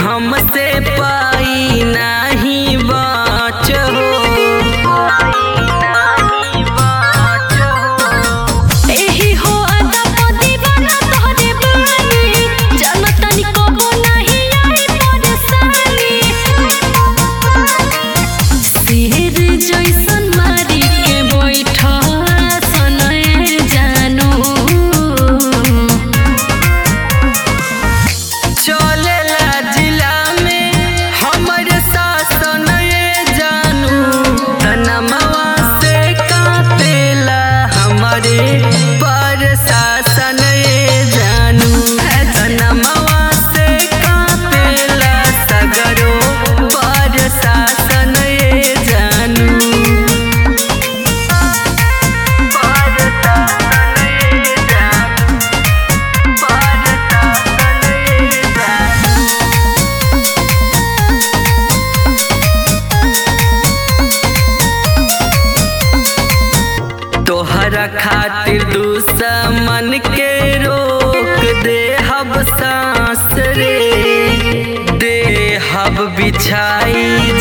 हमसे पाई नहीं बाच हो एही हो अदब दीवाना तोहरे बानी जानतनी कबो नहीं आई परेशानी सिर जैसन मारी के बैठा सनए जानू चलेला जिला में हमर शासन ये जानू तनमवा से कापेला हमारे पर शासन ये जानू तनमवा से कापेला सगरो पर शासन ये जानू पर शासन ये जानू पर शासन ये जानू तोहरा खातिर दुश्मन के रोक दे हब सांस रे दे हब बिछाई